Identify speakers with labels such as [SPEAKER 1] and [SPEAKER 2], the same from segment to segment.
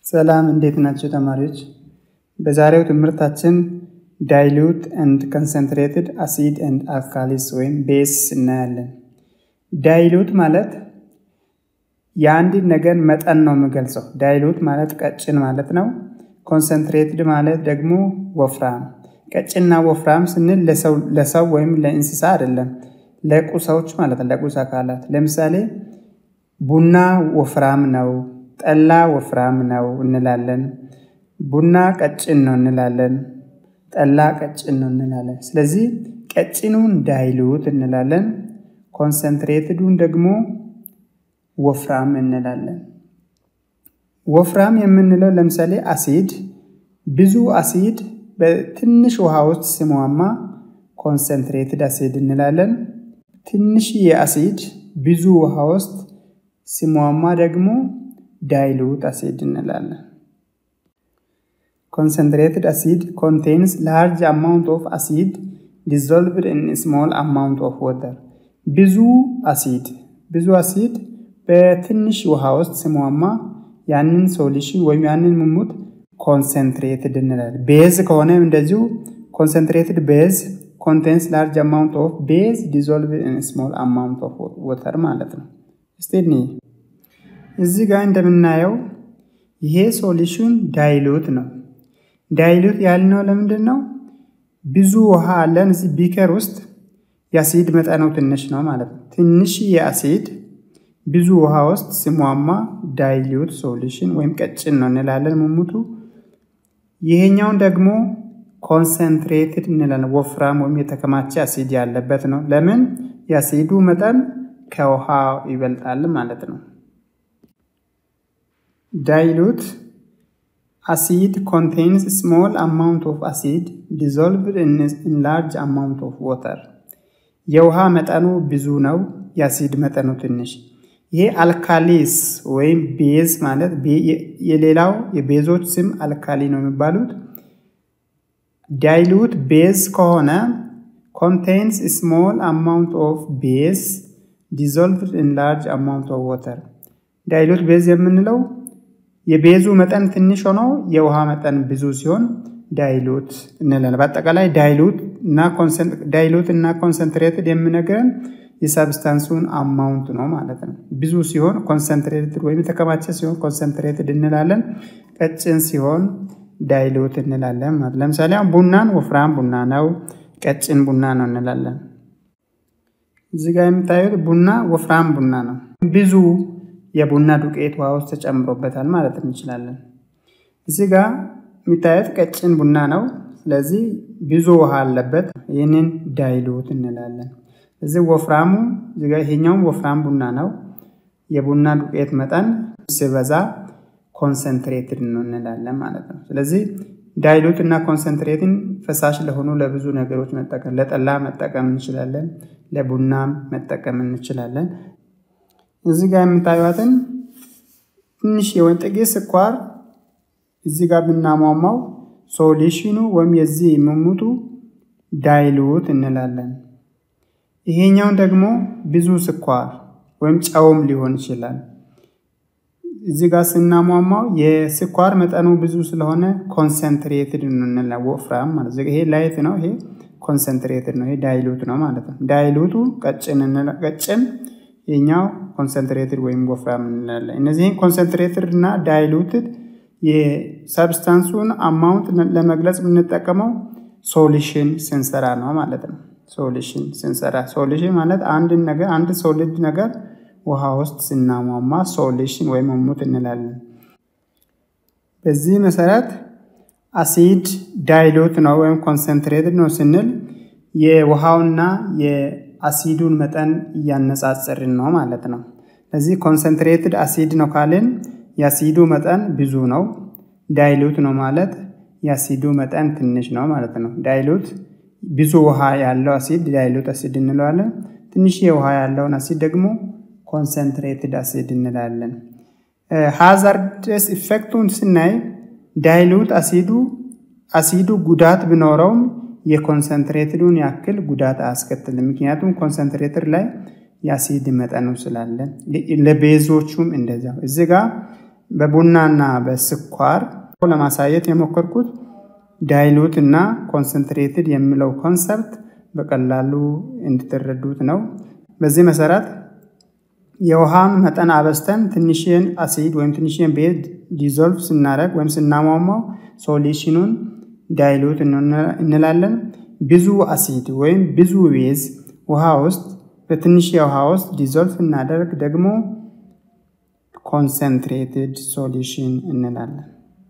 [SPEAKER 1] ሰላም እንዴት ናቸው ተማሪዎች? በዛሬው ትምህርታችን ዳይሉት ኤንድ ኮንሰንትሬትድ አሲድ ኤንድ አልካሊስ ወይም ቤስ እናያለን። ዳይሉት ማለት የአንድን ነገር መጠን ነው የሚገልጸው። ዳይሉት ማለት ቀጭን ማለት ነው። ኮንሰንትሬትድ ማለት ደግሞ ወፍራም። ቀጭንና ወፍራም ስንል ለሰው ወይም ለእንስሳ አይደለም፣ ለቁሳዎች ማለት ነው፣ ለቁስ አካላት። ለምሳሌ ቡና ወፍራም ነው፣ ጠላ ወፍራም ነው እንላለን። ቡና ቀጭን ነው እንላለን፣ ጠላ ቀጭን ነው እንላለን። ስለዚህ ቀጭኑን ዳይሉት እንላለን፣ ኮንሰንትሬትዱን ደግሞ ወፍራም እንላለን። ወፍራም የምንለው ለምሳሌ አሲድ ብዙ አሲድ በትንሽ ውሃ ውስጥ ሲሟማ ኮንሰንትሬትድ አሲድ እንላለን። ትንሽ የአሲድ ብዙ ውሃ ውስጥ ሲሟማ ደግሞ ዳይሉት አሲድ እንላለን። ኮንሰንትሬትድ አሲድ ኮንቴንስ ላርጅ አማውንት ኦፍ አሲድ ዲዞልቭድ ኢን ስሞል አማውንት ኦፍ ወተር። ብዙ አሲድ ብዙ አሲድ በትንሽ ውሃ ውስጥ ሲሟማ ያንን ሶሉሽን ወይም ያንን ሙሙት ኮንሰንትሬትድ እንላለን። ቤዝ ከሆነ እንደዚሁ ኮንሰንትሬትድ ቤዝ ኮንቴንስ ላርጅ አማውንት ኦፍ ቤዝ ዲዞልቭድ ኢን ስሞል አማውንት ኦፍ ወተር ማለት ነው። እስቲ እዚህ ጋር እንደምናየው ይሄ ሶሉሽን ዳይሉት ነው። ዳይሉት ያልነው ለምንድን ነው? ብዙ ውሃ አለን እዚህ ቢከር ውስጥ የአሲድ መጠኑ ትንሽ ነው ማለት ነው። ትንሽ የአሲድ ብዙ ውሃ ውስጥ ሲሟማ ዳይሉት ሶሉሽን ወይም ቀጭን ነው እንላለን ሙሙቱ። ይሄኛውን ደግሞ ኮንሰንትሬትድ እንላለን። ወፍራም ወይም የተከማቸ አሲድ ያለበት ነው። ለምን? የአሲዱ መጠን ከውሃ ይበልጣል ማለት ነው። ዳይሉት አሲድ ኮንቴንስ ስሞል አማውንት ኦፍ አሲድ ዲዞልቭድ ኢን ላርጅ አማውንት ኦፍ ወተር። የውሃ መጠኑ ብዙ ነው፣ የአሲድ መጠኑ ትንሽ። ይሄ አልካሊስ ወይም ቤዝ ማለት የሌላው የቤዞች ስም አልካሊ ነው የሚባሉት። ዳይሉት ቤዝ ከሆነ ኮንቴንስ ስሞል አማውንት ኦፍ ቤዝ ዲዞልቭድ ኢን ላርጅ አማውንት ኦፍ ወተር። ዳይሉት ቤዝ የምንለው የቤዙ መጠን ትንሽ ሆኖ የውሃ መጠን ብዙ ሲሆን ዳይሉት እንላለን። በአጠቃላይ ዳይሉት እና ዳይሉት እና ኮንሰንትሬትድ የምነግረን የሳብስታንሱን አማውንት ነው ማለት ነው። ብዙ ሲሆን ኮንሰንትሬትድ ወይም የተከማቸ ሲሆን ኮንሰንትሬትድ እንላለን። ቀጭን ሲሆን ዳይሉት እንላለን ማለት ለምሳሌ አሁን ቡናን ወፍራም ቡና ነው፣ ቀጭን ቡና ነው እንላለን። እዚህ ጋር የምታዩት ቡና ወፍራም ቡና ነው። ብዙ የቡና ዱቄት ውሃ ውስጥ ተጨምሮበታል ማለት እንችላለን። እዚህ ጋር የሚታዩት ቀጭን ቡና ነው። ስለዚህ ብዙ ውሃ አለበት። ይህንን ዳይሉት እንላለን። እዚህ ወፍራሙ ይሄኛውም ወፍራም ቡና ነው። የቡና ዱቄት መጠን ሲበዛ ኮንሰንትሬትድ ነው እንላለን ማለት ነው። ስለዚህ ዳይሉት እና ኮንሰንትሬትን ፈሳሽ ለሆኑ ለብዙ ነገሮች መጠቀም ለጠላ መጠቀም እንችላለን፣ ለቡናም መጠቀም እንችላለን። እዚህ ጋር የምታዩትን ትንሽ የወይን ጠጌ ስኳር እዚህ ጋር ብናሟሟው ሶሉሽኑ ወይም የዚህ ሙሙቱ ዳይሉት እንላለን። ይሄኛውን ደግሞ ብዙ ስኳር ወይም ጨውም ሊሆን ይችላል። እዚህ ጋር ስናሟሟው የስኳር መጠኑ ብዙ ስለሆነ ኮንሰንትሬትድ እንላለን፣ ወፍራም ማለት ይሄ ላይት ነው፣ ይሄ ኮንሰንትሬትድ ነው፣ ይሄ ዳይሉት ነው ማለት ነው። ዳይሉቱ ቀጭን ቀጭን የኛው ኮንሰንትሬትድ ወይም ወፍራም እንላለን። እነዚህን ኮንሰንትሬትድ እና ዳይሉትድ የሰብስታንሱን አማውንት ለመግለጽ የምንጠቀመው ሶሉሽን ስንሰራ ነው ማለት ነው። ሶሉሽን ስንሰራ ሶሉሽን ማለት አንድን ነገር አንድ ሶሊድ ነገር ውሃ ውስጥ ስናሟማ ሶሉሽን ወይም ሙሙት እንላለን። በዚህ መሰረት አሲድ ዳይሉት ነው ወይም ኮንሰንትሬትድ ነው ስንል የውሃውና የአሲዱን መጠን እያነጻጸርን ነው ማለት ነው። ስለዚህ ኮንሰንትሬትድ አሲድ ነው ካልን የአሲዱ መጠን ብዙ ነው። ዳይሉት ነው ማለት የአሲዱ መጠን ትንሽ ነው ማለት ነው። ዳይሉት ብዙ ውሃ ያለው አሲድ ዳይሉት አሲድ እንለዋለን። ትንሽ ውሃ ያለውን አሲድ ደግሞ ኮንሰንትሬትድ አሲድ እንላለን። ሃዛርደስ ኢፌክቱን ስናይ ዳይሉት አሲዱ አሲዱ ጉዳት ቢኖረውም የኮንሰንትሬትዱን ያክል ጉዳት አያስከትልም። ምክንያቱም ኮንሰንትሬትር ላይ የአሲድ መጠኑ ስላለ ለቤዞቹም እንደዚያው እዚ ጋ በቡናና በስኳር ለማሳየት የሞከርኩት ዳይሉት እና ኮንሰንትሬትድ የሚለው ኮንሰፕት በቀላሉ እንድትረዱት ነው። በዚህ መሰረት የውሃን መጠን አበስተን ትንሽን አሲድ ወይም ትንሽን ቤዝ ዲዞልቭ ስናደርግ ወይም ስናሟሟው ሶሉሽኑን ዳይሉት እንላለን። ብዙ አሲድ ወይም ብዙ ቤዝ ውሃ ውስጥ በትንሽ የውሃ ውስጥ ዲዞልቭ እናደርግ ደግሞ ኮንሰንትሬትድ ሶሉሽን እንላለን።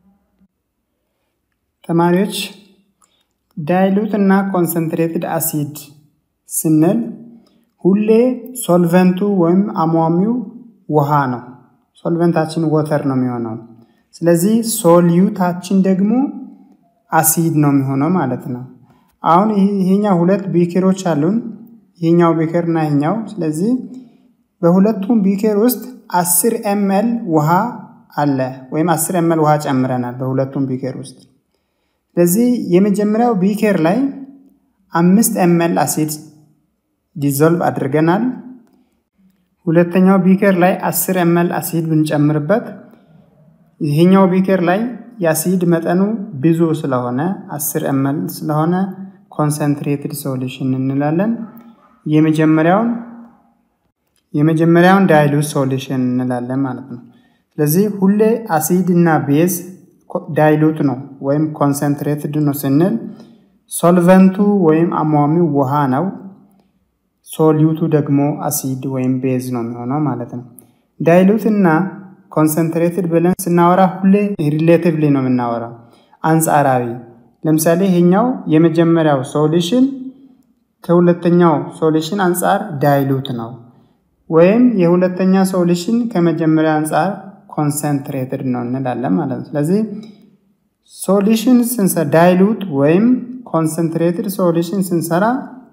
[SPEAKER 1] ተማሪዎች ዳይሉት እና ኮንሰንትሬትድ አሲድ ስንል ሁሌ ሶልቨንቱ ወይም አሟሚው ውሃ ነው። ሶልቨንታችን ወተር ነው የሚሆነው። ስለዚህ ሶልዩታችን ደግሞ አሲድ ነው የሚሆነው ማለት ነው። አሁን ይሄኛው ሁለት ቢኬሮች አሉን። ይሄኛው ቢኬር እና ይሄኛው። ስለዚህ በሁለቱም ቢኬር ውስጥ አስር ኤምኤል ውሃ አለ ወይም አስር ኤምኤል ውሃ ጨምረናል በሁለቱም ቢኬር ውስጥ። ስለዚህ የመጀመሪያው ቢኬር ላይ አምስት ኤምኤል አሲድ ዲዞልቭ አድርገናል። ሁለተኛው ቢኬር ላይ አስር ኤምኤል አሲድ ብንጨምርበት ይሄኛው ቢኬር ላይ የአሲድ መጠኑ ብዙ ስለሆነ አስር ኤምኤል ስለሆነ ኮንሰንትሬትድ ሶሉሽን እንላለን። የመጀመሪያውን የመጀመሪያውን ዳይሉት ሶሉሽን እንላለን ማለት ነው። ስለዚህ ሁሌ አሲድ እና ቤዝ ዳይሉት ነው ወይም ኮንሰንትሬትድ ነው ስንል ሶልቨንቱ ወይም አሟሚው ውሃ ነው። ሶሊዩቱ ደግሞ አሲድ ወይም ቤዝ ነው የሚሆነው ማለት ነው። ዳይሉት እና ኮንሰንትሬትድ ብለን ስናወራ ሁሌ ሪሌቲቭሊ ነው የምናወራው፣ አንጻራዊ። ለምሳሌ ይሄኛው የመጀመሪያው ሶሉሽን ከሁለተኛው ሶሉሽን አንጻር ዳይሉት ነው፣ ወይም የሁለተኛ ሶሉሽን ከመጀመሪያ አንጻር ኮንሰንትሬትድ ነው እንላለን ማለት ነው። ስለዚህ ሶሉሽን ስንሰራ ዳይሉት ወይም ኮንሰንትሬትድ ሶሉሽን ስንሰራ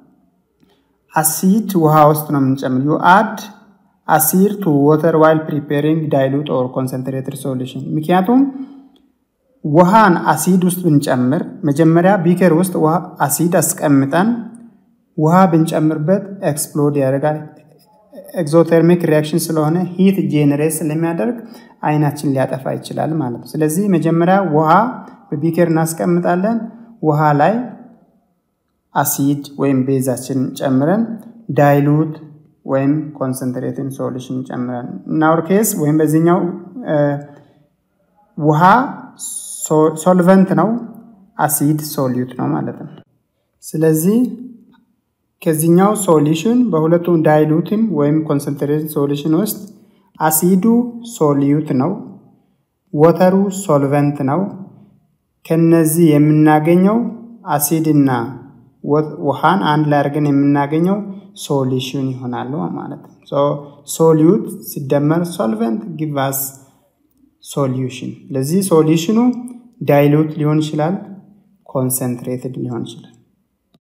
[SPEAKER 1] አሲድ ውሃ ውስጥ ነው የምንጨምር ዩ አድ አሲድ ቱ ወተር ዋይል ፕሪፔሪንግ ዳይሉት ኦር ኮንሰንትሬትድ ሶሉሽን። ምክንያቱም ውሃን አሲድ ውስጥ ብንጨምር መጀመሪያ ቢከር ውስጥ አሲድ አስቀምጠን ውሃ ብንጨምርበት ኤክስፕሎድ ያደርጋል። ኤክዞተርሚክ ሪያክሽን ስለሆነ ሂት ጄኔሬት ስለሚያደርግ አይናችን ሊያጠፋ ይችላል ማለት ነው። ስለዚህ መጀመሪያ ውሃ በቢከር እናስቀምጣለን። ውሃ ላይ አሲድ ወይም ቤዛችን ጨምረን ዳይሉት ወይም ኮንሰንትሬትን ሶሉሽን ጨምረን እናውር ኬስ ወይም በዚህኛው ውሃ ሶልቨንት ነው፣ አሲድ ሶሊዩት ነው ማለት ነው። ስለዚህ ከዚህኛው ሶሉሽን በሁለቱም ዳይሉትም ወይም ኮንሰንትሬትን ሶሉሽን ውስጥ አሲዱ ሶሊዩት ነው፣ ወተሩ ሶልቨንት ነው። ከነዚህ የምናገኘው አሲድና ውሃን አንድ ላይ አድርገን የምናገኘው ሶሉሽን ይሆናሉ ማለት ነው። ሶሊዩት ሲደመር ሶልቨንት ጊቫስ ሶሉሽን። ለዚህ ሶሉሽኑ ዳይሉት ሊሆን ይችላል፣ ኮንሰንትሬትድ ሊሆን ይችላል።